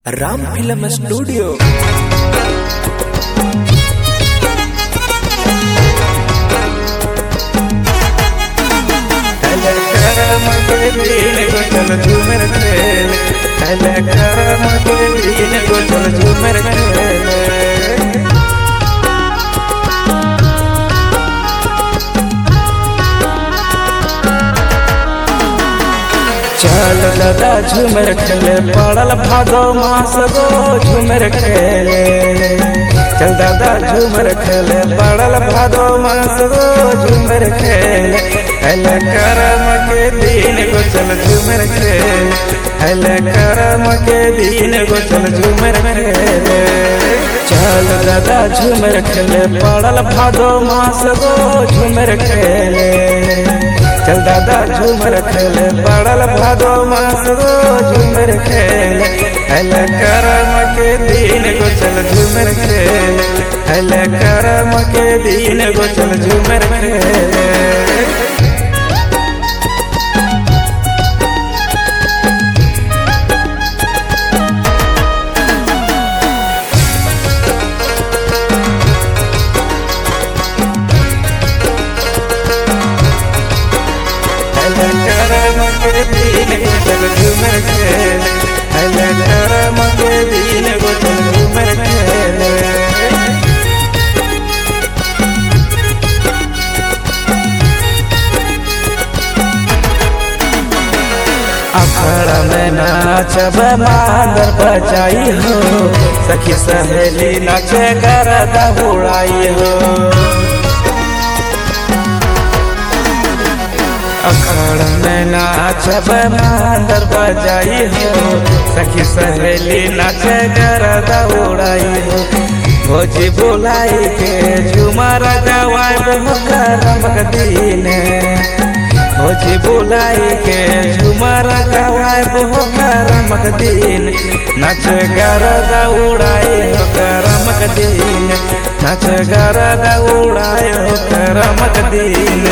Ram film studio झूमर खेल झूमर खेल चल दादा झूमर खेले पड़ल भादो मास गो झूमर खेले चल दादा झूमर खेले पड़ल भादो मास गो झूमर खेले हल करम के दिन गो चल झूमर खेले हल करम के दिन गो चल झूमर खेले चल दादा झूमर खेले पड़ल भादो मास गो झूमर खेले चल दादा झूमर खेले पड़ल भादो मास गो झूमर खेले हल करम के दिन गो चल झूमर खेले हल करम के दिन गो चल झूमर खेले करम के दिन गो चल झूमर खेले हल करम के दिन गो चल झूमर खेले अखड़ा में नाचब मांदर बजाई हो सखी सहेली नाचे गरदा उड़ाई हो अखड़ में नाचब मांदर बजाई हो सखी सहेली नाचे गरदा उड़ाई हो भोजी बुलाई के झुमर गवाए हो करम दिन भोजी बुलाई के झुमर गवाए हो करम दिन नच गरदा उड़ाए हो करम दिन नच गरदा उड़ाए हो करम दिन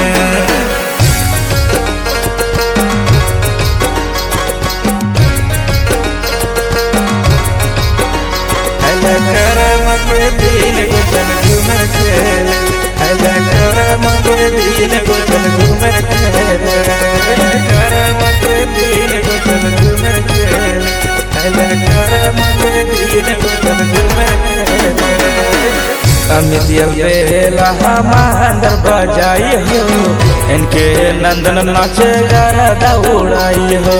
करम के दिन गो चल झूमर खेल हल करम के दिन गो चल झूमर खेल करम के दिन गो चल झूमर खेल हल करम के दिन गो चल झूमर खेल अमित बेला हमार बजाई हो इनके नंदन नाचे गरदा उड़ाई हो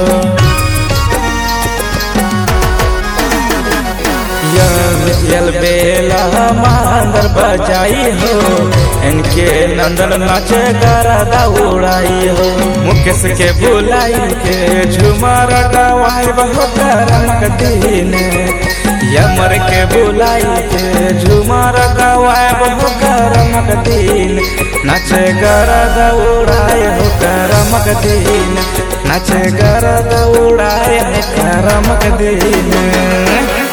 यल बेला मांदर बजाई हो इनके नंदन नाचे गरदा उड़ाई हो मुकेश के बुलाई के झुमर गवाई बहु करम दिन यमर के बुलाई के झुमर गवाए बहु करम दिन नाचे गरदा उड़ाए हो करम दिन नाचे गरदा उड़ाए हो करम दिन